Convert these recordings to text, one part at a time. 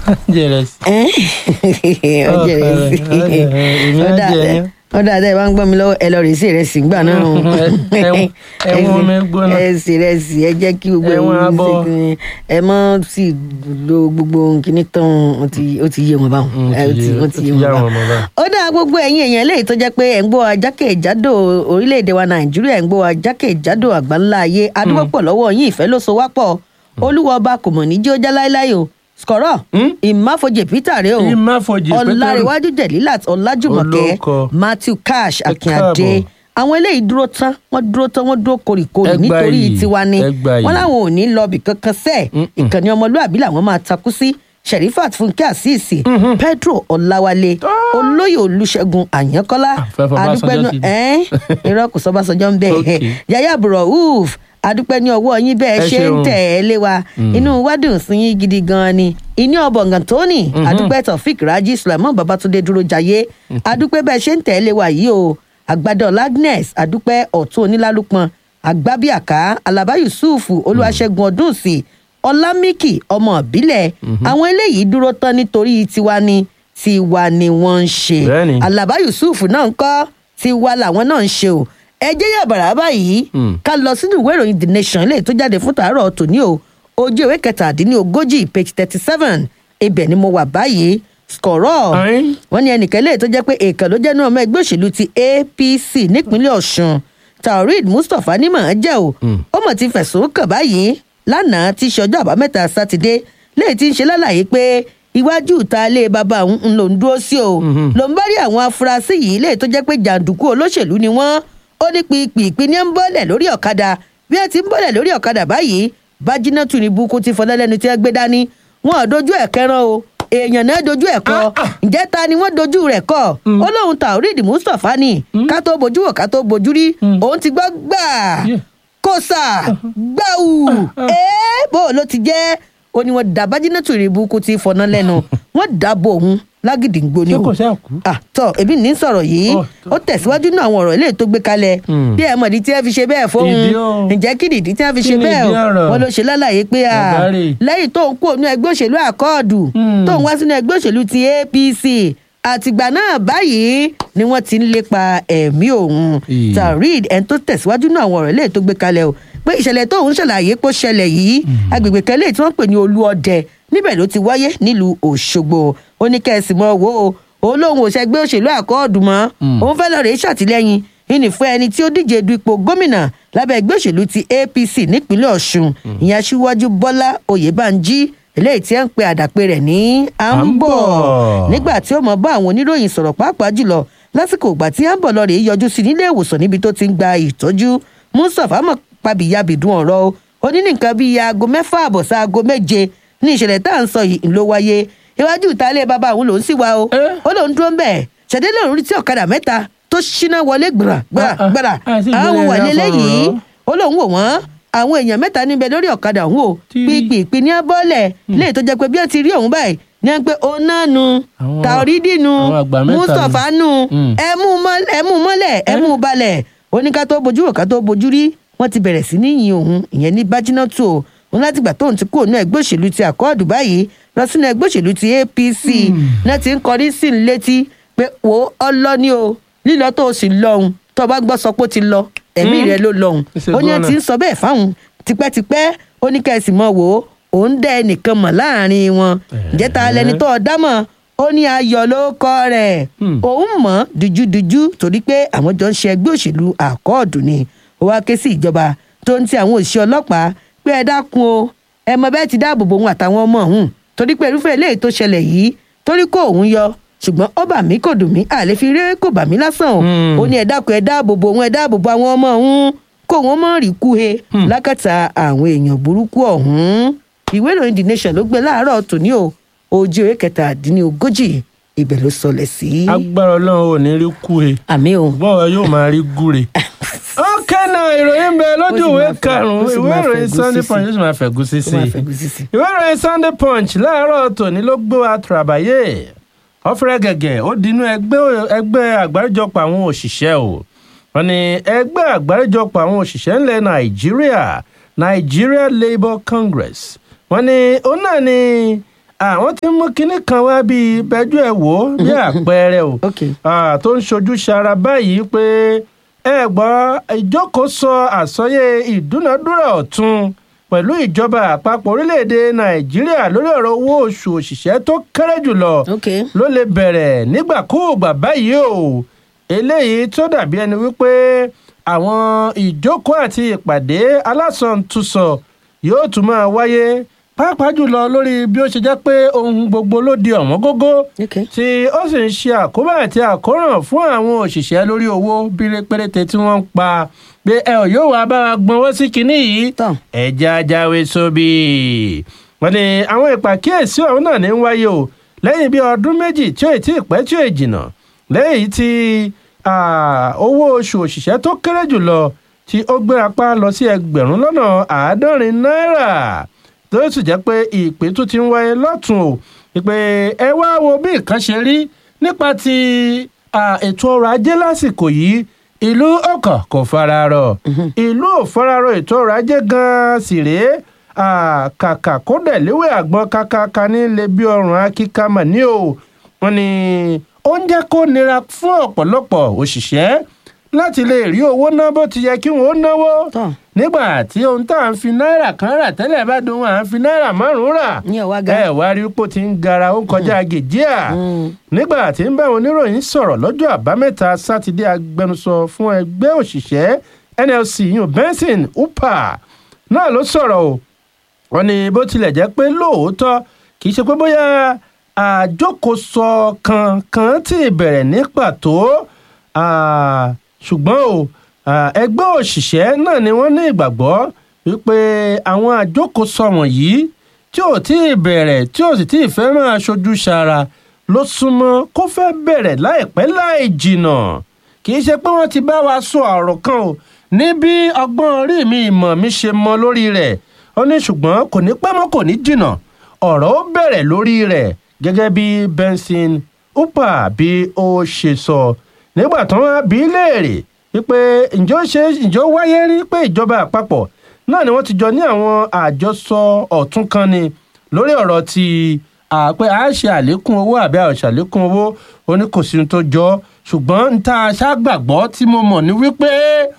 jẹrẹ sí. ọjọ́ rẹ̀ sí èmi á ọ̀dà jẹ yẹn. ọ̀dà àtẹ̀ bá ń gbọ́ mi lọ́wọ́ ẹ lọ rè sí rẹ̀ sí gbà náà o. Ẹ̀wọ̀n- ẹ̀wọ̀n omi gbóná. ẹ sì rẹ̀ sí ẹ jẹ́ kí gbogbo Ẹ̀wọ̀n ẹ̀yin abọ́. ṣe kí ni ẹ mọ́ sí lo gbogbo kíní tán ó ti ó ti yé wọn báwọn Mm, ó ẹ, ti yé- ó ti yé yá wọn wọn mọ́ báwọn. ó dá gbogbo ẹ̀yin èèyàn léyìí tó jẹ́ pé ẹ̀ ń gbọ́ ajákèjádò orílẹ̀-èdè wa nàìjíríà ẹ̀ ń gbọ́ ajákèjádò àgbáńlá ayé adúgbòpọ̀ lọ́wọ́ yín ìfẹ́ ló so wá pọ̀ olúwa ọba kò mọ̀ ní jí ó já láéláé o skọ̀rọ̀ Hmm? ìmáfojì peter rèé o Ìmáfojì Peter. ọ̀làríwájú jẹ̀lílàt ọ̀làjùmọ̀kẹ́ Olóko. matthew cash Ẹ akínadé káàbọ̀. àwọn eléyìí dúró tán wọ́n dúró tán wọ́n dúró koríkorí Ẹ gbà nítorí yìí, tiwa ni ẹ gbà wọ́n yìí. láwọn ò ní lọ́ọ̀bì kankan sẹ́ẹ̀ Mm-mm. ìkànnì ọmọlúàbí làwọn máa takú sí sherifat fúnkẹ́ àṣìṣì pedro ọ̀làwálé olóyè olùṣègùn àyànkọ́lá Àfẹ́ Fọbásanjọ́ adúpẹ́nu ti dé. ẹ́n irọ́ kò sọ́bàṣọjọ́ ń bẹ̀ Okay. yàyà burọ̀húf adúpẹ́ ní ọwọ́ yín bẹ́ẹ̀ Ẹ ṣe ń ṣeun. tẹ̀ ẹ́ lé wa inú wa dùn sí yín gidi gan-an ni ìní ọ̀bọ̀ngàn tóní adúpẹ́ taofik raji sulaiman babatunde dúró jayé adúpẹ́ bẹ́ẹ̀ ṣe ń tẹ̀ ẹ́ lé wa yìí o àgbàdo agnes adúpẹ́ ọ̀tún onílálùpọ̀n àgbábíàká alaba yusuf olúwaṣẹ́gun ọdúnsì ọlámìkì ọmọ ìbílẹ̀ àwọn eléyìí dúró tán nítorí tiwa ni tiwa ni wọ́n ń ṣe Bẹ́ẹ̀ni. alaba yusuf náà ń kọ́ tiwa làwọn náà ń ṣe o ẹ jẹ́ yàbàrà báyìí Hmm. ká lọ sínú ìwé ìròyìn the nation eléyìí tó jáde fún tàárọ̀ tòní o ojú ìwé kẹtàdínlógójì page thirty seven ibẹ̀ ni mo wà báyìí skọ̀rọ̀ Ayin. wọ́n ní ẹnìkan eléyìí tó jẹ́ pé èèkàn ló jẹ́ nínú ọmọ ẹgbẹ́ òṣèlú ti apc nípínlẹ̀ ọ̀ṣun taoreed mustapha ní màá jẹ́ o ó mọ̀ ti fẹ̀sùn kàn báyìí lánàá tí í ṣe ọjọ́ àbámẹ́ta sátidé léyìí tí ń ṣe lálàyé pé iwájú ìta ilé bàbá òun ń lò ń dúró sí o ló ń bá rí àwọn afurasí yìí léyìí tó jẹ́ pé jàǹdùkú olóṣèlú ni wọ́n ó ní pìpìpì ní ń bọ́lẹ̀ lórí ọ̀kadà bí ẹ ti ń bọ́lẹ̀ lórí ọ̀kadà báyìí bájínátù ní burúkú ti fọlẹ́ lẹ́nu tí wọ́n gbé dání wọn ò dojú ẹ̀ kẹran o èèyàn náà dojú ẹ̀ kọ ǹjẹ́ ta ni wọ́n dojú rẹ̀ kọ́ ó lóun taoreed mustapha ni ká tó bojú wò ká tó bojú rí òun ti gbọ́ gbà Yeah. kósà gbàù ẹ́ bó ló ti jẹ́ ó ní wọ́n dá bájínátù ní burúkú ti fọná lẹ́nu wọ́n dábò òun lágídígbò ni Ṣé o kò ṣáà kú? ah tọ ebi ní sọ̀rọ̀ yìí Oh, ó tẹ̀síwájú náà àwọn ọ̀rọ̀ ilé tó gbé kalẹ̀ Hmm. bí ẹ mọ̀ ní tí ẹ fi ṣe bẹ́ẹ̀ fóun Ìdí o. ǹjẹ́ kí nìdí tí ẹ fi Kí ṣe ni bẹ́ẹ̀ ìdí o ọ̀rọ̀? wọn ló ṣe lálàyé pé à Ọ̀gáre. lẹ́yìn tó ń kó ònú ẹgbẹ́ òṣèlú àkọọdù Hmm. tó ń wá sínú ẹgbẹ́ òṣèlú ti apc àtìgbà náà báyìí ni wọ́n ti ń lépa ẹ̀mí òun Ì. taoreed ẹni tó tẹ̀síwájú náà àwọn ọ̀rọ̀ ilé tó gbé kalẹ̀ o pé ìṣẹ̀lẹ̀ tó ń ṣàlàyé pé ó ṣẹlẹ̀ yìí agbègbè kan lè tí wọ́n pè ní olú ọdẹ níbẹ̀ ló ti wáyé nílùú òṣogbo ó ní kẹ́sì mọ́ wo o òun lòun ò ṣẹgbẹ́ òṣèlú àkọọ́dù mọ́ òun fẹ́ lọ́ọ́ rèé ṣàtìlẹ́yìn ìní fún ẹni tí ó díje du ipò gómìnà lábẹ́ ẹgbẹ́ òṣèlú ti apc nípínlẹ̀ ọ̀ṣun ìyẹn aṣíwájú bọ́lá oyèbánjí eléyìí tí ẹ ń pe àdàpè rẹ̀ ní àǹbọ̀ Àǹbọ̀. nígbà tí ó mọ bá àwọn oníròyìn sọ̀rọ̀ pàápàá jùlọ lásìkò ìgbà tí àǹbọ̀ lọ rèé yọjú sí nílé ìwòsàn níbi tó ti ń gba ìtọ́jú mustapha mọ̀ pabiyabidun ọ̀rọ̀ o ó ní nǹkan bíi aago mẹ́fà àbọ̀ sí aago méje ní ìṣẹ̀lẹ̀ tá à ń sọ yìí ló wáyé iwájú ìtàlẹ̀ bàbá òun lòún sì wá o Eh? ó lòún dúró ń bẹ̀ ṣẹ̀dẹ́ lòún rí tí ọ̀kadà mẹ́ta tó ṣínà wọlé gbàrà gbàrà Ah, ah, gbàrà ah, sì àwọn gbélé wà rẹ̀ lélẹ́yìí fọ̀rọ̀. ó lóun wò wọ́n àwọn èèyàn mẹ́ta níbẹ̀ lórí ọ̀kadà òun o Tí- pípìpì ní abọ́lẹ̀ léè tó jẹ́ pé bí wọ́n ti rí òun báyìí ní wọ́n pé òun náà nu Àwọn- tàorídì nu àwọn àgbà mẹ́ta mustapha nu Mm. ẹ mú mọ́- ẹ mú mọ́lẹ̀ ẹ mú balẹ̀ ó ní ká tó bojú wò ká tó bojú rí wọ́n ti bẹ̀rẹ̀ sí ní yin òun ìyẹn ní bájínátù o òun láti gbà tóun ti kúrò ní ẹgbẹ́ òṣèlú ti àkọọ́dù báyìí lọ sínú ẹgbẹ́ òṣèlú ti apc náà ti ń kọrí sí i létí pé wò ó ọlọ́ni o lílọ tó o sì lọ́hùn tó o bá gbọ́ sọ pé ó ti lọ ẹ̀mí Mm. rẹ ló lọ́hùn Ṣe ó ní ẹ gbọ́nà. ti ń sọ bẹ́ẹ̀ fáwọn tipẹ́tipẹ́ ó ní kẹ́sì mọ́ wò ó òun dẹ́ ẹnìkan mọ̀ láàrin wọn ǹjẹ́ ta lẹni tó ọ dámọ̀ ó ní ayọ̀ ló kọ́ rẹ̀ Hmm. òun mọ̀ dùjúdùjú torí pé àwọn jọ ń ṣe ẹgbẹ́ òṣèlú àkọọ́dù ni ó wá ké sí ìjọba tó ń ti àwọn òṣìṣẹ́ ọlọ́pàá pé ẹ dákun o ẹ mọ bẹ́ẹ̀ ti dáàbò bo òun àtàwọn ọmọ òun torí pé irúfẹ́ eléyìí tó ṣẹlẹ̀ yìí torí kó òun yọ ṣùgbọ́n ó bà mí kò dùn mí àlè fi rí kò bà mí lásán o Hmm. ó ní ẹ dákun ẹ dáàbò bo òun ẹ dáàbò bo àwọn ọmọ òun kó wọn mọ̀ rí kúhe lákàtà àwọn èèyàn burúkú ọ̀hún ìwé ìròyìn the nation ló gbé láàárọ̀ tòní o ojú ewé kẹtàdínlógójì ibẹ̀ ló sọlẹ̀ sí. agbára ọlọ́run ò ní rí kú he àmì o bọ́ọ̀ yóò máa rí gúre. ọ̀kẹ́ náà ìròyìn bẹ lójú Ó sì ìwé máa fẹ́- ó karùn-ún sì ìwé máa ìròyìn fẹ̀gúsí sunday sí. punch ó sì máa fẹ̀gúsí ó sí máa i. fẹ́ gbèsè sí. ìwé ìròyìn sunday punch láàárọ̀ tòní ló gbé wa tùràbàyè ọ̀fẹ́rẹ́ gẹ̀gẹ̀ ó dinú ẹgbẹ́ ẹgbẹ́ àgbáríjọpọ̀ àwọn òṣìṣẹ́ o wọ́n ní ẹgbẹ́ àgbáríjọpọ̀ àwọn òṣìṣẹ́ ńlẹ̀ nàìjíríà nigeria labour congress wọ́n ní òun náà ni àwọn tí ń mú kinní kan wá bíi bẹ́jú ẹ̀ wò ó bí àpẹẹrẹ o ok Ah, tó ń ṣojú ṣara báyìí pé ẹ gbọ́ ìjókòósọ àsọyé ìdúnadúrà ọ̀tun pẹ̀lú ìjọba àpapọ̀ orílẹ̀-èdè nàìjíríà lórí ọ̀rọ̀ owó oṣù òṣìṣẹ́ tó kéré jùlọ ok ló lè bẹ̀rẹ̀ nígbàkúùgbà báyìí o eléyìí tó dàbí ẹni wípé àwọn ìjókòó àti ìpàdé alásọ̀ntúnsọ yóò tún máa wáyé pàápàá jùlọ lórí bí ó ṣe jẹ́ pé ohun gbogbo ló di ọ̀wọ́n gógó ok tí ó sì ń ṣe àkóbá àti àkóràn fún àwọn òṣìṣẹ́ lórí owó bíire péréte tí wọ́n ń pa pé ẹ ò yóò wá bá wa gbọ́nwọ́ sí kinní yìí tán ẹja jáwé sóbì wọ́n ní àwọn ìpàkíyèsí ọ̀hún náà ní ń wáyé o lẹ́yìn bí ọdún méjì tí ó ì tí ì pẹ́ tí ó ì jìnnà lẹ́yìn tí ah, owó oṣù òṣìṣẹ́ tó kéré jùlọ tí ó gbéra pa lọ sí ẹgbẹ̀rún lọ́nà àádọ́rin náírà tó sì jẹ́ pé ìpè tó ti ń wáyé lọ́tún o ìpè ẹ wá wo bí nǹkan ṣe rí nípa ti ah, ètò ọrọ̀ ajé lásìkò yìí ìlú ọkàn kò fararọ ìlú ò fararọ ètò ọrọ̀ ajé gan-an sì rèé ah, kàkà kó dẹ̀ léwé àgbọn kákáká ní lè bí ọrùn akíkà mà ní o wọn ni ó ń jẹ́ kó nira fún ọ̀pọ̀lọpọ̀ òṣìṣẹ́ láti lè rí owó ná bó ti yẹ kí wọ́n ó náwó tán nígbà tí ohun tá à ń fi náírà kan rà tẹ́lẹ̀ bá dùn à ń fi náírà márùn-ún rà ní ọ̀wá ga ẹ wá rí pò tí ń gara ó ń kọjá gèjíà Mm. nígbà tí ń bá àwọn oníròyìn sọ̀rọ̀ lọ́jọ́ àbámẹ́ta sátidé agbẹnusọ fún ẹgbẹ́ òṣìṣẹ́ nlc yun benson upa náà ló sọ̀rọ̀ o wọ́n ní bó tilẹ̀ jẹ́ pé lóòótọ́ kì í ṣe pé bóyá àjókòsọ kankan tí bẹ̀rẹ̀ ní pàtó ah, ṣùgbọ́n o ah, ẹgbẹ́ òṣìṣẹ́ náà ni wọ́n ní ìgbàgbọ́ wípé àwọn àjókòsọ wọ̀nyí tí ò tí ì bẹ̀rẹ̀ tí ò sì tí ì fẹ́ máa ṣojú ṣara ló súnmọ́ kó fẹ́ bẹ̀rẹ̀ láìpẹ́ láì jìnnà kì í ṣe pé wọ́n ti bá wa sọ ọ̀rọ̀ kan o ní bí ọgbọ́n orí mi ìmọ̀ mi ṣe mọ lórí rẹ̀ ó ní ṣùgbọ́n kò ní pẹ́ mọ́ kò ní jìnnà ọ̀rọ̀ ó bẹ̀rẹ̀ lórí rẹ̀ gẹ́gẹ́ bí benson upa bí ó ṣe sọ nígbà tí wọ́n bí í léèrè wípé ǹjọ́ ṣe ǹjọ́ wáyé rí pé ìjọba àpapọ̀ náà ni wọ́n ti jọ ní àwọn àjọsọ ọ̀tún kan ni lórí ọ̀rọ̀ ti àpẹ a ṣe àlékún owó àbí a ò ṣàlékún owó oníkòsí tó jọ ṣùgbọ́n n ta ṣàgbàgbọ́ tí mo mọ̀ ní wípé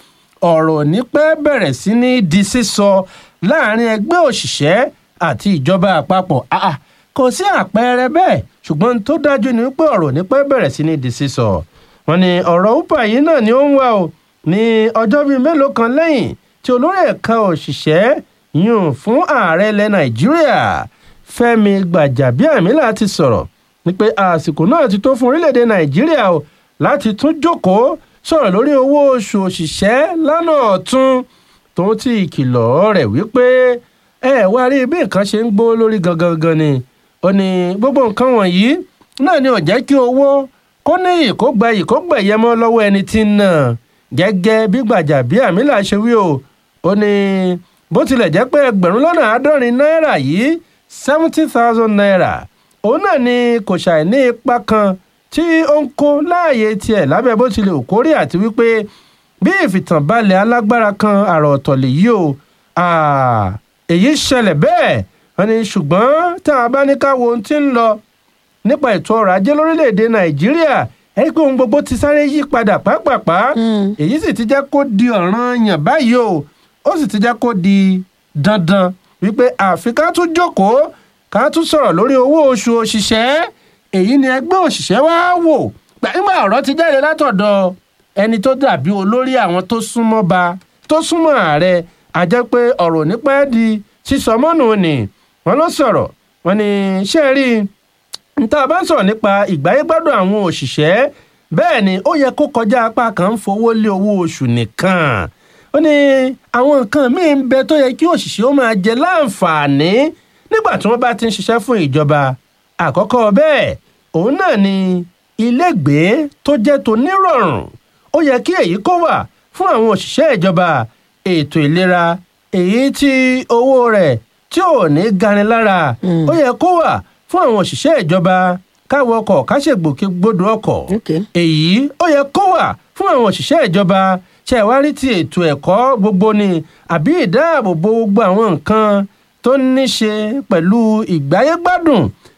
ọ̀rọ̀ ní pẹ́ bẹ̀rẹ̀ sí ní di sísọ láàrin ẹgbẹ́ òṣìṣẹ́ àti ìjọba àpapọ̀ àà kò sí àpẹẹrẹ bẹ́ẹ̀ ṣùgbọ́n n tó dájú ni wípé ọ̀rọ̀ ní pẹ́ bẹ̀rẹ̀ sí ní di sísọ wọn ni ọ̀rọ̀ upa yìí náà ni ó ń wá o ní ọjọ́ bíi mélòó kan lẹ́yìn tí olórí ẹ̀ka òṣìṣẹ́ yùn fún ààrẹ ilẹ̀ nàìjíríà fẹ́mi gbàjàbíàmílà ti sọ̀rọ̀ ní pé àsìkò náà ti tó fún orílẹ̀-èdè nàìjíríà o láti tún jókòó sọ̀rọ̀ lórí owó oṣù òṣìṣẹ́ lánà ọ̀tún tó ti ìkìlọ̀ rẹ̀ wípé ẹ wá rí bí nǹkan ṣe ń gbó lórí gangan gan ni ó ní gbogbo nǹkan wọ̀nyí náà ni ò jẹ́ kí owó kó ní ìkógba ìkógbẹ̀yẹ mọ́ lọ́wọ́ ẹni tí ń nà gẹ́gẹ́ bí gbàjàbíàmílà ṣe wí o ó ní bó tilẹ̀ jẹ́ pé ẹgbẹ̀rún lọ́nà àádọ́rin náírà yìí seventy thousand naira òun náà ni kò ṣàì ní ipa kan tí ó ń kó láàyè tiẹ̀ lábẹ́ bó tilẹ̀ òkórè àti wípé bí ìfìtànbalẹ̀ alágbára kan àrà ọ̀tọ̀ lèyí o ah, èyí ṣẹlẹ̀ bẹ́ẹ̀ wọ́n ní ṣùgbọ́n tá a bá ní ká wo ohun tí ń lọ nípa ètò ọrọ̀ ajé lórílẹ̀‐èdè nàìjíríà ẹ rí i pé ohun gbogbo ti sáré yí padà pápápá èyí sì ti jẹ́ kó di ọ̀ranyàn báyìí o ó sì ti jẹ́ kó di dandan wípé àfi ká tún jókòó ká tún sọ̀rọ̀ lórí owó oṣù òṣìṣẹ́ èyí ni ẹgbẹ́ òṣìṣẹ́ wá wò gbàgbà ọ̀rọ̀ ti jáde látọ̀dọ̀ ẹni tó dàbí olórí àwọn tó súnmọ́ ba tó súnmọ́ ààrẹ àjẹ́ pé ọ̀rọ̀ nípa ẹ̀ di sísọ mọ́nù ni wọ́n ló sọ̀rọ̀ wọ́n ní ṣé ẹ rí i níta bá ń sọ̀rọ̀ nípa ìgbáyégbádùn àwọn òṣìṣẹ́ bẹ́ẹ̀ ni ó yẹ kó kọjá apá kan ń fowó lé owó oṣù nìkan ó ní àwọn nǹkan míì ń bẹ tó yẹ kí òṣìṣẹ́ ó máa jẹ láǹfààní nígbà tí wọ́n bá ti ń ṣiṣẹ́ fún ìjọba àkọ́kọ́ bẹ́ẹ̀ òun náà ni ilégbèé tó jẹ́ tó nírọ̀rùn ó yẹ kí èyí kó wà fún àwọn òṣìṣẹ́ ìjọba ètò ìlera èyí tí owó rẹ̀ tí ò ní gani lára ó yẹ kó wà fún àwọn òṣìṣẹ́ ìjọba káwọ ọkọ̀ káṣègbòkègbodò ọkọ̀ Okay. èyí ó yẹ kó wà fún àwọn òṣìṣẹ́ ìjọba ṣẹ̀wárí ti ètò ẹ̀kọ́ gbogbo ni àbí ìdáàbòbò gbogbo àwọn nǹkan tó ní ṣe pẹ̀lú ìgbáyégbádùn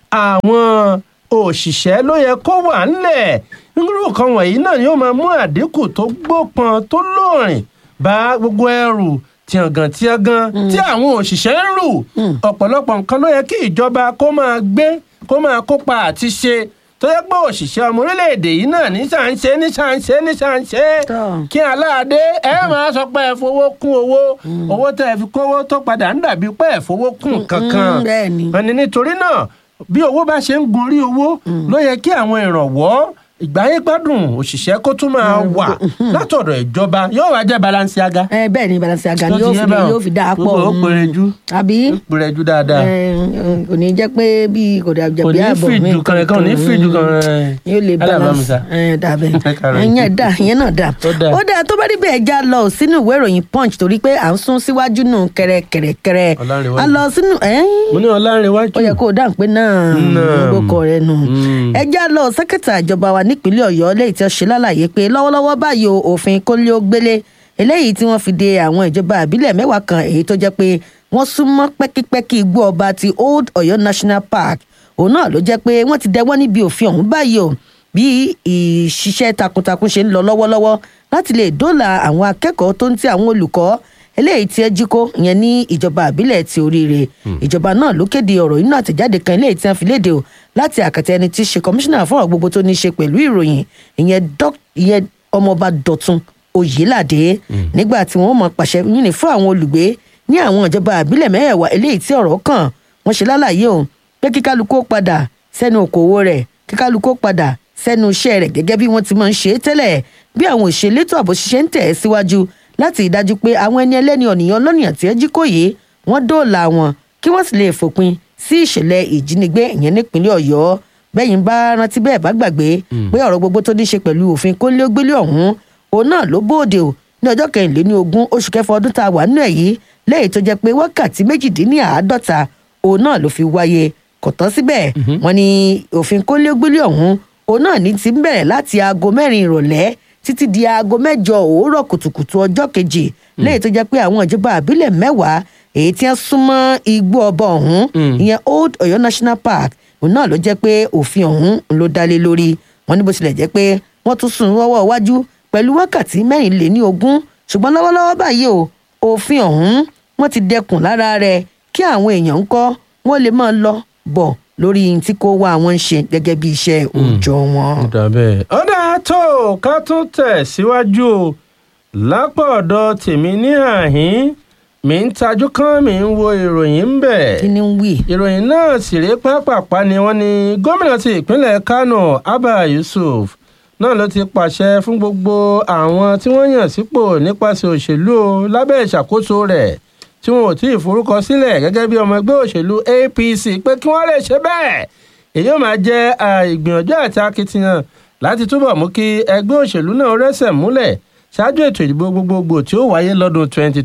àwọn òṣìṣẹ́ ló yẹ kó wà ńlẹ̀ irú nǹkan wọ̀nyí náà ni ó máa mú àdínkù tó gbópọn tó lóòrìn bá gbogbo ẹrù tíyangàn tíyangàn tí àwọn òṣìṣẹ́ ń rù ọ̀pọ̀lọpọ̀ nǹkan ló yẹ kí ìjọba kó máa gbé kó máa kópa àti ṣe tó yẹ pé òṣìṣẹ́ ọmọ orílẹ̀-èdè yìí náà ní ṣàǹṣe ní ṣàǹṣe ní ṣàǹṣe Tọ́. kí aláàdé ẹ máa sọ pé ẹ fowó kún owó owó tẹ ẹ fi kówó tó padà ń dàbí pé ẹ fowó kún kankan mm, bẹ́ẹ̀ ni. ẹni nítorí náà bí owó bá ṣe ń gorí owó ló yẹ kí àwọn ìrànwọ́ ìgbáyé gbádùn òṣìṣẹ́ kó tún máa wà látọ̀dọ̀ ìjọba yóò wá jẹ́ balansiaga. ẹ bẹ́ẹ̀ ni Balenciaga ni Tó yóò ti fi yé báwọn. yóò fi dáa pọ̀ Gbogbo ó mm. pérejú. àbí ó pèrèjú dáadáa ẹ, kò ní jẹ́ pé bí kò dà kò jẹ̀bi ní ààbọ̀ mi fìdù kan kan ò ní fìdù kan yóò lè balance alábàámusa. ẹ dàbẹ̀ Kàròyìn. ìyẹn dà ìyẹn náà dà Ó dà. ó dà tó bá rí bẹ́ẹ̀ já lọ sínú ìwé ìròyìn punch torí pé à ń sún síwájú nù kẹrẹkẹrẹkẹrẹ Ọlárẹ̀wájú. a lọ sínú ẹ mo ní ọlárẹ̀wájú. ó yẹ kó o dáhùn pé náà Náà. gbogbo rẹ nù Mm. ẹ já lọ sẹkẹtà ìjọba wa nípínlẹ̀ Ọ̀yọ́ lẹ́yìn tí ó ṣe lálàyé pé lọ́wọ́lọ́wọ́ báyìí o, òfin kólé ó gbélé eléyìí tí wọ́n fi de àwọn ìjọba àbílẹ̀ mẹ́wàá kan èyí tó jẹ́ pé wọ́n súnmọ́ pẹ́kípẹ́kí igbó ọba ti Old Ọ̀yọ́ National Park òun náà ló jẹ́ pé wọ́n ti dẹwọ́ níbi òfin ọ̀hún báyìí o bí ìṣiṣẹ́ takuntakun ṣe ń lọ lọ́wọ́lọ́wọ́ láti lè dóòlà àwọn akẹ́kọ̀ọ́ tó ń ti àwọn olùkọ́ eléyìí tí ẹ jí kó ìyẹn ní ìjọba àbílẹ̀ ti oríire ìjọba náà ló kéde ọ̀rọ̀ inú àtẹ̀jáde kan eléyìí tí wọ́n fi léde o láti àkàtà ẹni tí í ṣe kọmíṣánná fún ọ̀rọ̀ gbogbo tó ní í ṣe pẹ̀lú ìròyìn ìyẹn dọ́k- ìyẹn ọmọọba dọ̀tun oyèládé nígbà tí wọ́n mọ̀ pàṣẹ yìnyín fún àwọn olùgbé ní àwọn ìjọba àbílẹ̀ mẹ́wàá eléyìí tí ọ̀rọ̀ kàn wọ́n ṣe lálàyé o pé kíkálukú ó padà sẹ́nu òkòwò rẹ̀ kíkálukú ó padà sẹ́nu iṣẹ́ rẹ̀ gẹ́gẹ́ bí wọ́n ti máa ń ṣe é tẹ́lẹ̀ bí àwọn òṣèlétò ààbò ṣiṣẹ́ ń tẹ̀ ẹ́ síwájú láti ìdájú pé àwọn ẹni ẹlẹ́ni ọ̀nìyàn lọ́nìyàn tí ẹ jí kò yé wọ́n dóòlà wọn kí wọ́n sì lè fòpin sí ìṣẹ̀lẹ̀ ìjínigbé ìyẹn nípínlẹ̀ ọ̀yọ́ bẹ́yìn bá rántí bẹ́ẹ̀ bá gbàgbé pé ọ̀rọ̀ gbogbo tó ní ṣe pẹ̀lú òfin kónílé-ó-gbélé ọ̀hún òun náà ló bóde o ní ọjọ́ kẹrìnléní ogún oṣù kẹfà ọdún tá a wà nínú ẹ̀ yìí lẹ́yìn tó jẹ́ pé wákàtí méjìdínláàádọ́ta òun náà ló fi wáyé kò tán síbẹ̀ wọ́n ní òfin kónílé-ó-gbélé ọ̀hún òun náà ní ti ń bẹ̀rẹ̀ láti aago mẹ́rin ìrọ̀lẹ́ títí di aago mẹ́jọ òwúrọ̀ kùtùkùtù ọjọ́ kejì lẹ́yìn tó jẹ́ pé àwọn ìjọba àbílẹ̀ mẹ́wàá èyí tí wọ́n súnmọ́ igbó ọba ọ̀hún ìyẹn Old Ọ̀yọ́ National Park òun náà ló jẹ́ pé òfin ọ̀hún ló dálé lórí wọn ní bó tilẹ̀ jẹ́ pé wọ́n tún sún wọ́wọ́ iwájú pẹ̀lú wákàtí mẹ́rìnléní ogún ṣùgbọ́n lọ́wọ́lọ́wọ́ báyìí o òfin ọ̀hún wọ́n ti dẹkùn lára rẹ̀ kí àwọn èèyàn ń kọ́ wọ́n lè máa lọ bọ̀ lórí ohun tí kò wá wọn ń ṣe gẹ́gẹ́ bí iṣẹ́ òòjọ́ wọn. ọ̀dà bẹ́ẹ̀. ọ̀dà tó ká tún tẹ̀ síwájú o lápò ọ̀dọ̀ tèmi ní àhín mi ń tajú kán mi ń wo ìròyìn ń bẹ̀. kí ni ń wí. ìròyìn náà sì rí pápápá ni wọ́n ní gómìnà ti ìpínlẹ̀ Kánò Abba Yusuf náà ló ti pàṣẹ fún gbogbo àwọn tí wọ́n yàn sípò nípasẹ̀ òṣèlú o lábẹ́ ìṣàkóso rẹ̀ tí wọn ò tí ì forúkọ sílẹ̀ gẹ́gẹ́ bí ọmọ ẹgbẹ́ òṣèlú APC pé kí wọ́n lè ṣe bẹ́ẹ̀ èyí ó máa jẹ́ ìgbìyànjú àti akitiyan láti túbọ̀ mú kí ẹgbẹ́ òṣèlú náà rẹ́sẹ̀ múlẹ̀ ṣáájú ètò ìdìbò gbogbogbò tí ó wáyé lọ́dún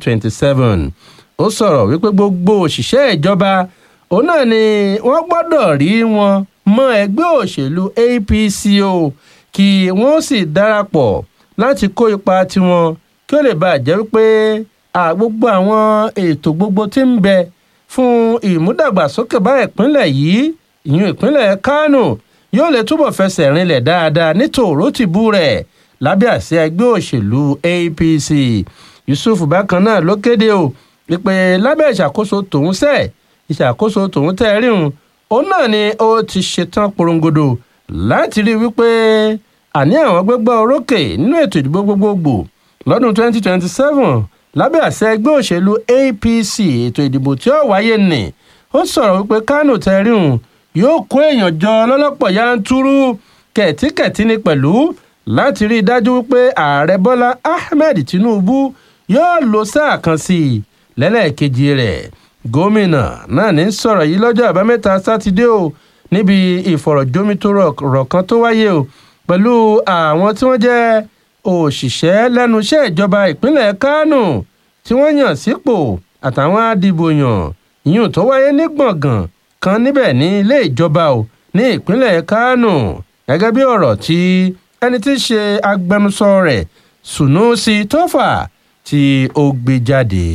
2027 ó sọ̀rọ̀ wípé gbogbo òṣìṣẹ́ ìjọba òun náà ni wọ́n gbọ́dọ̀ rí wọn mọ́ ẹgbẹ́ òṣèlú APC o kí wọ́n sì darapọ̀ láti kó ipa tiwọn kí ó lè bàa jẹ́ wípé gbogbo àwọn ètò gbogbo tí ń bẹ fún ìmúdàgbàsókè bá ìpínlẹ̀ yìí ìyún ìpínlẹ̀ Kánò yóò lè túbọ̀ fẹsẹ̀ rinlẹ̀ dáadáa ní tòró tìbú rẹ̀ lábẹ́ àṣẹ ẹgbẹ́ òṣèlú APC Yusuf bákan náà ló kéde o wípé lábẹ́ ìṣàkóso tòun sẹ́ ìṣàkóso tòun tẹ́ ríhun òun náà ni ó ti ṣetán porongodo láti rí wípé àní àwọn gbégbá orókè nínú ètò ìdìbò gbogbogbò lọ́dún 2027 lábẹ́ àṣẹ ẹgbẹ́ òṣèlú APC ètò ìdìbò tí ó wáyé nì ó sọ̀rọ̀ wípé Kánò tẹ́ ríhun yóò kó èèyàn jọ lọ́lọ́pọ̀ yanturu kẹ̀tíkẹ̀tí ni pẹ̀lú láti rí i dájú wípé ààrẹ bọ́lá ahmed tinubu yóò lo sáà kan sí i lẹ́lẹ́kejì rẹ̀ gómìnà náà ní sọ̀rọ̀ yìí lọ́jọ́ àbámẹ́ta sátidé o níbi ìfọ̀rọ̀jomitoro ọ̀rọ̀ kan tó wáyé o pẹ̀lú àwọn tí wọ́n jẹ́ òṣìṣẹ́ lẹ́nu iṣẹ́ ìjọba ìpínlẹ̀ kánò tí wọ́n yàn sípò àtàwọn adìbòyàn ìyún tó wáyé ní gbọ̀ngàn kan níbẹ̀ ní ilé ìjọba o ní ìpínlẹ̀ kánò gẹ́gẹ́ bí ọ̀rọ̀ tí ẹni tí í ṣe agbẹnusọ rẹ̀ Sunusi Tofa tí ó gbé jáde.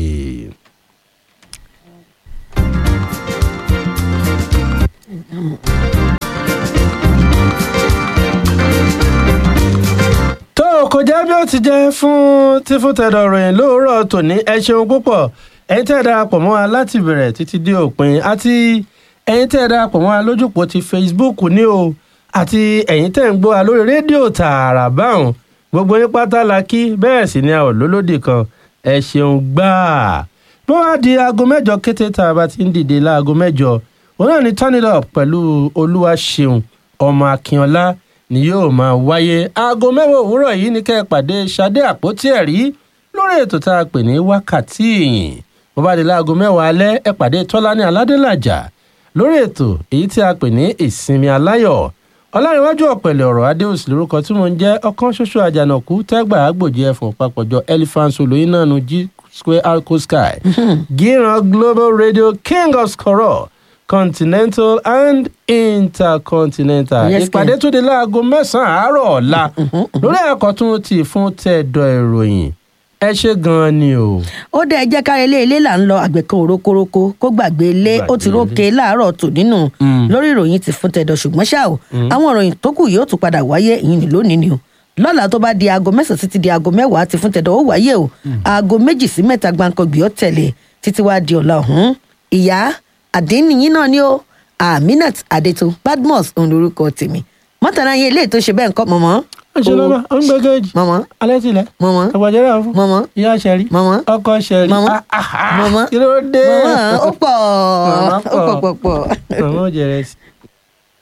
kò jẹ́ bí ó ti jẹ́ fún tí fún tẹ̀dọ̀ ròyìn lóòrọ̀ tòní ẹ ṣeun púpọ̀ ẹ̀yin tẹ́ ẹ darapọ̀ mọ́ wa láti bẹ̀rẹ̀ títí dé òpin àti ẹ̀yin tẹ́ ẹ darapọ̀ mọ́ wa lójúpọ̀ ti Facebook ní o àti ẹ̀yin tẹ́ ń gbọ́ wa lórí rédíò tààrà báwọn gbogbo yín pátá la kí bẹ́ẹ̀ sì ni a ò lólódì kan ẹ ṣeun gbáà bó wá di aago mẹ́jọ kété tá a bá ti ń dìde láago mẹ́jọ òun náà ni turn it up pẹ̀lú olúwa ṣeun ọmọ akínọlá ni yóò máa wáyé aago mẹ́wàá òwúrọ̀ yìí ní kẹ́ ẹ pàdé Ṣadé àpótí ẹ̀rí lórí ètò tá a pè ní wákàtí ìyìn bó bá di láago mẹ́wàá alẹ́ ẹ pàdé Tọ́lání Aládélàjà lórí ètò èyí tí a pè ní ìsinmi aláyọ̀ ọlárẹ̀wájú ọ̀pẹ̀lẹ̀ ọ̀rọ̀ adéhùsì lórúkọ tí mò ń jẹ́ ọ̀kan ṣoṣo àjànàkú tẹ́gbà àgbòjì ẹ̀fọn papọ̀jọ elephant olóyin náà nu g square arco sky gíran global radio king of scoror continental and intercontinental Yes, ìpàdé Ken. tó di láago mẹ́sàn-án àárọ̀ ọ̀la lórí àkọ́tún ti fún tẹ̀dọ̀ ìròyìn ẹ ṣe gan-an ni o. ó dẹ jẹ́ káre ilé ilé là ń lọ àgbẹ̀ kan òrókórókó kó gbàgbé ilé ó ti Gbàgbé rókè láàárọ̀ tò nínú Mm. lórí ìròyìn ti fún tẹ̀dọ̀ ṣùgbọ́n ṣá o àwọn ìròyìn tó kù yóò tún padà wáyé ìyìn ní lónìí ni o lọ́la tó bá di aago mẹ́sàn-án títí di aago mẹ́wàá ti fún tẹ̀dọ̀ ó wáyé o aago méjì sí mẹ́ta gbàǹkangbì ó tẹ̀lé títí wá di ọ̀la ọ̀hún ìyá àdéhìnyín náà ni ó Aminat Adétò Badmus òun lorúkọ tèmi mọ́tàlá yẹn ilé ètò ṣe bẹ́ẹ̀ nǹkan mọ̀mọ́ ẹ ṣe lọ́ba ó ń gbé géèjì mọ̀mọ́ alẹ́ tilẹ̀ mọ̀mọ́ àgbàjẹ́rẹ́ àwọn fún mọ̀mọ́ ìyá ṣẹ̀rí mọ̀mọ́ ọkọ ṣẹ̀rí Mama. Ah, ah, ah. Mama. kí ló dé mọ̀mọ́ ó pọ̀ Mama ó pọ̀ pọ̀ pọ̀. màmá ò jẹrẹ sí.